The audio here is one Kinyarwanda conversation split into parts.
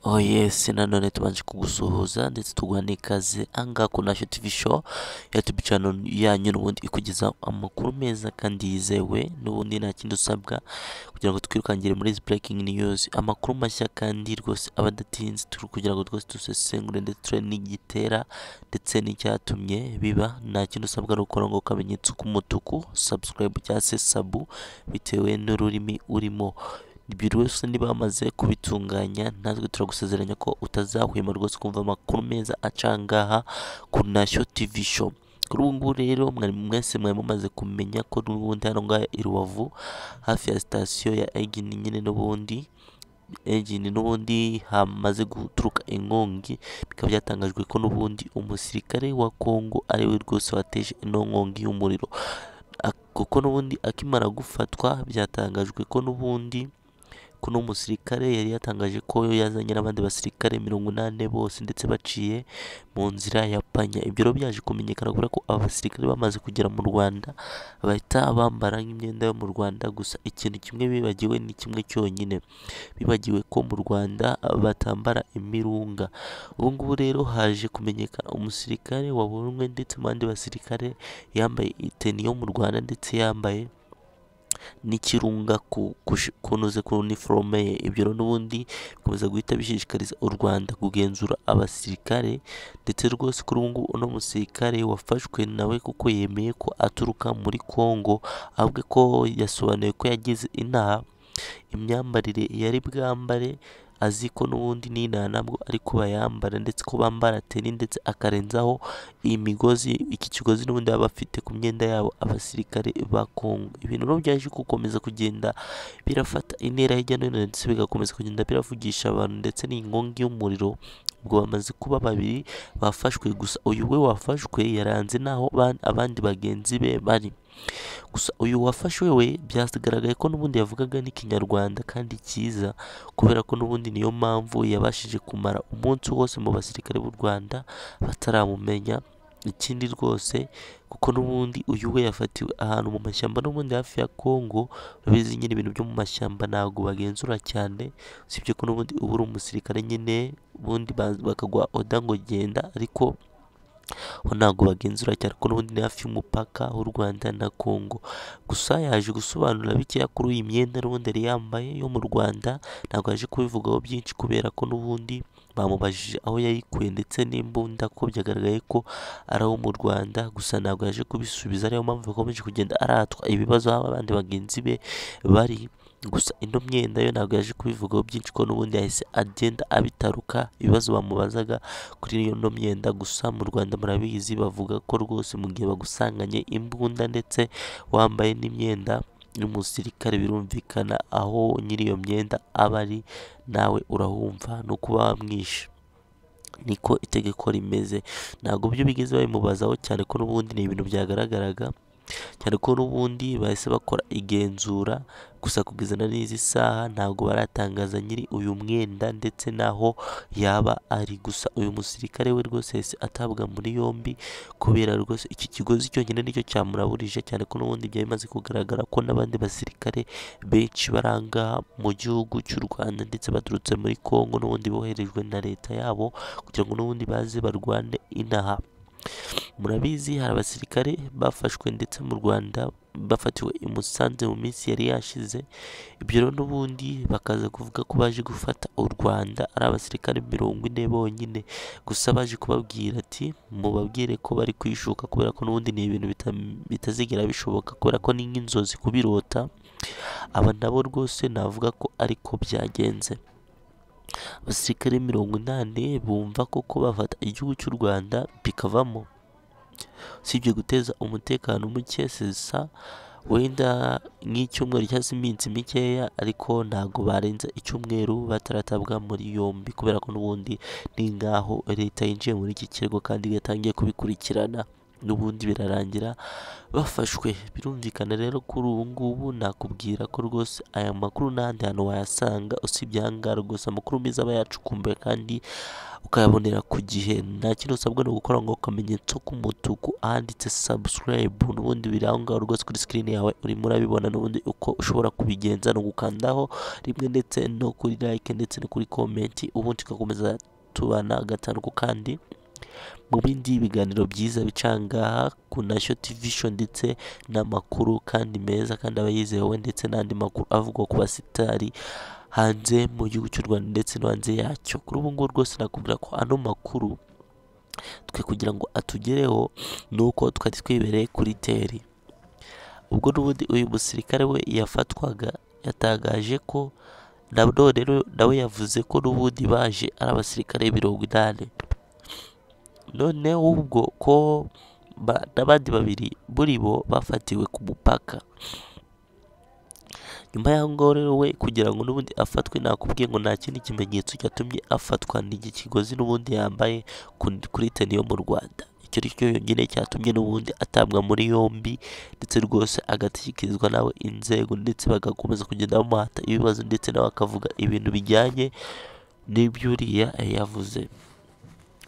Oh yes, nanone tubanje kugusuhuza ndetse tuguha n'ikaze angaha ku Nasho TV show yatub channel yanyu n'ubundi ikugezaho amakuru meza kandi yizewe n'ubundi nta kindi usabwa kugira ngo twirukangire muri izi breaking news amakuru mashya kandi rwose aba adatinze turi kugira ngo twese dusesengure ndetse turebe n'igitera ndetse n'icyatumye biba nta kindi usabwa ari ukora ngo akamenyetso k'umutuku subscribe cyangwa se sabu bitewe n'ururimi urimo buri wese niba bamaze kubitunganya natwe turagusezeranya ko utazahwema rwose kumva amakuru meza acangaha ku Nashyo TV show kuri ubu ngubu rero mwari mwese mwari mumaze kumenya ko n'ubundi hano ngaha i Rubavu hafi ya sitasiyo ya Egini nyine n'ubundi Egini n'ubundi hamaze guturuka inkongi bikaba byatangajwe ko n'ubundi umusirikare wa Kongo ariwe rwose wateje ino nkongi y'umuriro Ak- kuko n'ubundi akimara gufatwa byatangajwe ko n'ubundi kuno musirikare yari yatangaje ko yo yazanye n'abandi basirikare mirongo inani bose ndetse baciye mu nzira ya panya ibyo rero byaje kumenyekana kubera ko aba basirikare bamaze kugera mu rwanda bahita bambara nk'imyenda yo mu rwanda gusa ikintu kimwe bibagiwe ni kimwe cyonyine bibagiwe ko mu rwanda batambara imirunga ubu ngubu rero haje kumenyekana umusirikare wabonwe ndetse mu bandi basirikare yambaye iteni yo mu rwanda ndetse yambaye n'ikirunga ku- kush- kunoze ku uniforome ye ibyo rero n'ubundi bikomeza guhita bishishikariza u Rwanda kugenzura abasirikare ndetse rwose kuri ubu ngubu uno musirikare wafashwe nawe kuko yemeye ko aturuka muri Kongo ahubwo ko yasobanuye ko yagize inaha imyambarire yari bwambare azi ko n'ubundi n'inaha nabwo ariko bayambara ndetse ko bambara teni ndetse akarenzaho iyi migozi iki kigozi n'ubundi baba bafite ku myenda yabo abasirikare ba Kongo ibintu rero byaje gukomeza kugenda birafata intera hirya no hino ndetse bigakomeza kugenda biravugisha abantu ndetse n'inkongi y'umuriro ubwo bamaze kuba babiri bafashwe gusa uyu we wafashwe yaranze naho ba- abandi bagenzi be bari gusa uyu wafashwe we byagaragaye ko n'ubundi yavugaga n'ikinyarwanda kandi cyiza kubera ko n'ubundi niyo mpamvu yabashije kumara umunsi wose mu basirikare b'u Rwanda bataramumenya ikindi rwose kuko n'ubundi uyu we yafatiwe ahantu mu mashyamba n'ubundi hafi ya Kongo urabizi nyine ibintu byo mu mashyamba ntabwo bagenzura cyane usibye ko n'ubundi uba uri umusirikare nyine ubundi ba- bakaguha oda ngo genda ariko ho ntabwo bagenzura cyane ko n'ubundi ni hafi y'umupaka w'u Rwanda na Kongo gusa yaje gusobanura bikeya kuri iyi myenda n'ubundi yari yambaye yo mu Rwanda ntabwo yaje kubivugaho byinshi kubera ko n'ubundi bamubajije aho yayikuye ndetse n'imbunda ko byagaragaye ko ari abo mu Rwanda gusa ntabwo yaje kubisubiza ariyo mpamvu bakomeje kugenda aratwa ibibazo aho abandi bagenzi be bari gusa ino myenda yo ntabwo yaje kubivugaho byinshi ko n'ubundi yahise agenda abitaruka ibibazo bamubazaga kuri iyo no myenda gusa mu Rwanda murabizi bavuga ko rwose mu gihe bagusanganye imbunda ndetse wambaye n'imyenda y'umusirikare birumvikana aho nyiri iyo myenda aba ari nawe urahumva no kuba wamwishe niko itegeko rimeze ntabwo byo bigeze babimubazaho cyane ko n'ubundi ni ibintu byagaragaraga cyane ko n'ubundi bahise bakora igenzura gusa kugeza na n'izi saha ntabwo baratangaza nyiri uyu mwenda ndetse n'aho yaba ari gusa uyu musirikare we rwose yahise atabwa muri yombi kubera rwose iki kigozi cyonyine nicyo cyamuraburije cyane ko n'ubundi byari bimaze kugaragara ko n'abandi basirikare benshi baranga mu gihugu cy'u Rwanda ndetse baturutse muri Kongo n'ubundi boherejwe na leta yabo kugira ngo n'ubundi baze barwane inaha murabizi hari abasirikare bafashwe ndetse mu Rwanda bafatiwe i Musanze mu minsi yari yashize ibyo rero n'ubundi bakaza kuvuga ko baje gufata u Rwanda ari abasirikare mirongo ine bonyine gusa baje kubabwira ati mubabwire ko bari kwishuka kubera ko n'ubundi ni ibintu bita- bitazigera bishoboka kubera ko ni nk'inzozi kubirota aba nabo rwose navuga ko ariko byagenze abasirikare mirongo inani bumva koko bafata igihugu cy'u Rwanda bikavamo usibye guteza umutekano muke sesa wenda nk'icyumweru cyangwa se iminsi mikeya ariko ntabwo barenza icyumweru bataratabwa muri yombi kubera ko n'ubundi ni nk'aho leta yinjiye muri iki kirego kandi yatangiye kubikurikirana n'ubundi birarangira bafashwe birumvikana rero kuri ubu ngubu nakubwira ko rwose aya makuru n'ahandi hantu wayasanga usibye aha ngaha rwose amakuru meza aba yacukumbuye kandi ukayabonera ku gihe nta kindi usabwa ni ugukora ngo akamenyetso k'umutuku ahanditse subscribe n'ubundi biri aho ngaho rwose kuri screen yawe urimo urabibona n'ubundi uko ushobora kubigenza ni ugukandaho rimwe ndetse no kuri like ndetse no kuri comment ubundi tugakomeza tubana agatanu ku kandi mu bindi biganiro byiza bica aha ngaha ku nasho TV show ndetse n'amakuru kandi meza kandi aba yizewe ndetse n'andi makuru avugwa ku basitari hanze mu gihugu cy'u Rwanda ndetse no hanze yacyo kuri ubu ngubu rwose nakubwira ko ano makuru twe kugira ngo atugereho ni uko twari twibereye kuri teri ubwo n'ubundi uyu musirikare we yafatwaga yatagaje ko na none rero nawe yavuze ko n'ubundi baje ari abasirikare mirongo inani noneho ubwo ko ba- n'abandi babiri muri bo bafatiwe ku mupaka nyuma y'aho ngaho rero we kugira ngo n'ubundi afatwe nakubwiye ngo nta kindi kimenyetso cyatumye afatwa ni iki kigozi n'ubundi yambaye ku- kuri teni yo mu rwanda icyo ari cyo cyonyine cyatumye n'ubundi atabwa muri yombi ndetse rwose agashyikirizwa nawe inzego ndetse bagakomeza kugenda bamuhata ibibazo ndetse nawe akavuga ibintu bijyanye n'ibyuriya yavuze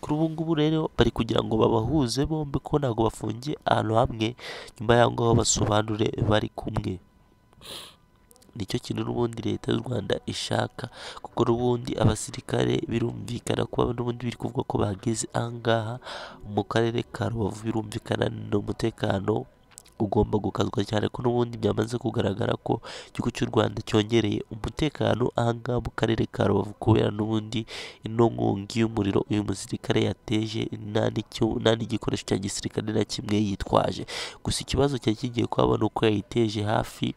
kuri ubu ngubu rero bari kugira ngo babahuze bombi ko ntabwo bafungiye ahantu hamwe nyuma y'aho ngaho basobanure bari kumwe nicyo kintu n'ubundi leta y'u Rwanda ishaka kuko n'ubundi abasirikare birumvikana ko n'ubundi biri kuvuga ko bageze aha ngaha mu karere ka Rubavu birumvikana n'umutekano ugomba gukazwa cyane ko n'ubundi byamaze kugaragara ko igihugu cy'u Rwanda cyongereye umutekano aha ngaha mu karere ka Rubavu kubera n'ubundi ino nkongi y'umuriro uyu musirikare yateje nta n'icyo- nta n'igikoresho cya gisirikare na kimwe yitwaje gusa ikibazo cyari kigiye kuhaba ni uko yayiteje hafi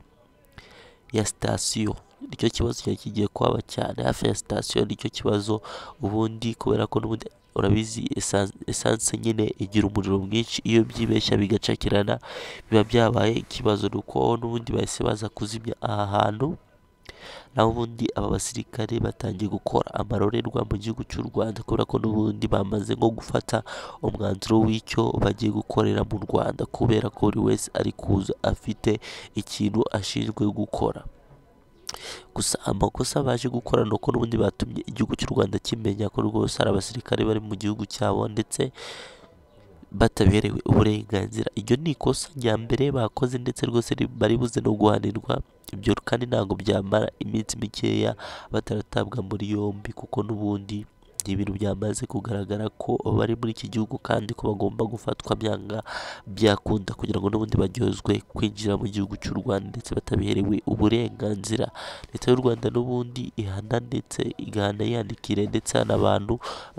ya sitasiyo nicyo kibazo cyari kigiye kuhaba cyane hafi ya sitasiyo nicyo kibazo ubundi kubera ko n'ubundi urabizi esan- esanse nyine igira umuriro mwinshi iyo byibeshya bigacakirana biba byabaye ikibazo ni uko n'ubundi bahise baza kuzimya aha hantu naho ubundi aba basirikare batangiye gukora amarorerwa mu gihugu cy'u Rwanda kubera ko n'ubundi bamaze nko gufata umwanzuro w'icyo bagiye gukorera mu Rwanda kubera ko buri wese ari kuza afite ikintu ashinzwe gukora gusa amakosa baje gukora ni uko n'ubundi batumye igihugu cy'u Rwanda kimenya ko rwose hari abasirikare bari mu gihugu cyabo ndetse bataberewe uburenganzira iryo ni ikosa rya mbere bakoze ndetse rwose ri- bari buze no guhanirwa ibyo kandi ntabwo byamara iminsi mikeya bataratabwa muri yombi kuko n'ubundi ni ibintu byamaze kugaragara ko bari muri iki gihugu kandi ko bagomba gufatwa byanga byakunda kugira ngo n'ubundi baryozwe kwinjira mu gihugu cy'u Rwanda ndetse batabiherewe uburenganzira leta y'u Rwanda n'ubundi ihana ndetse igahana yandikire ndetse n'abantu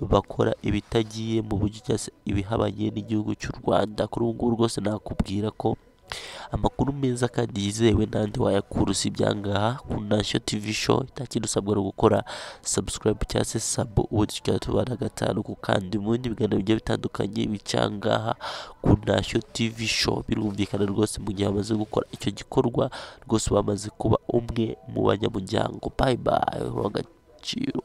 bakora ibitagiye mu buryo cyangwa se ibihabanye n'igihugu cy'u Rwanda kuri ubu ngubu rwose nakubwira ko amakuru meza kandi yizewe n'andi wayakura usibye aha ngaha ku Nashyo TV show nta kindi usabwa no gukora subscribe cyangwa se sub ubundi tukaba tubana gatanu ku kandi mu bindi biganiro bigiye bitandukanye bica aha ngaha ku Nashyo TV show birumvikana rwose mu gihe bamaze gukora icyo gikorwa rwose bamaze kuba umwe mu banyamuryango bye bye uha agaciro